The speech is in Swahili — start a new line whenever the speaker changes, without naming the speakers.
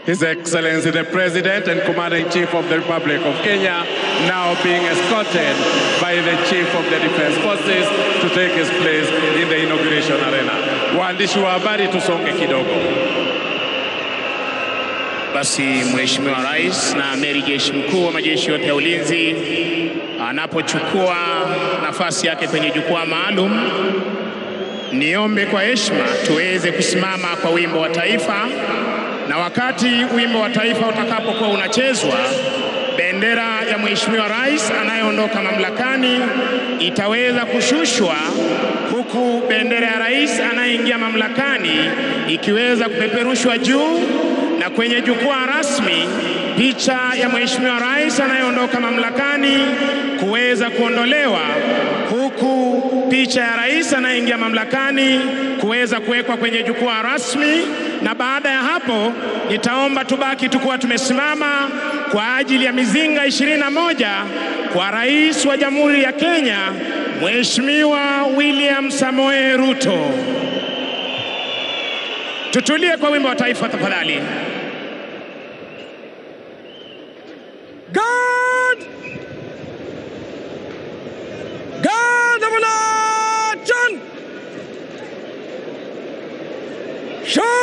His Excellency the President and Commander-in-Chief of the Republic of Kenya now being escorted by the Chief of the Defense Forces to take his place in the inauguration arena. Waandishi wa habari tusonge kidogo.
Basi Mheshimiwa Rais na Amiri Jeshi Mkuu wa majeshi yote ya ulinzi anapochukua nafasi yake kwenye jukwaa maalum, niombe kwa heshima tuweze kusimama kwa wimbo wa taifa, na wakati wimbo wa taifa utakapokuwa unachezwa, bendera ya Mheshimiwa Rais anayeondoka mamlakani itaweza kushushwa huku bendera ya rais anayeingia mamlakani ikiweza kupeperushwa juu na kwenye jukwaa rasmi picha ya Mheshimiwa Rais anayeondoka mamlakani kuweza kuondolewa huku picha ya rais anayeingia mamlakani kuweza kuwekwa kwenye jukwaa rasmi, na baada ya hapo nitaomba tubaki tukuwa tumesimama kwa ajili ya mizinga ishirini na moja kwa rais wa Jamhuri ya Kenya Mheshimiwa William Samoei Ruto. Tutulie kwa wimbo wa taifa tafadhali.
God! God of an nation! Show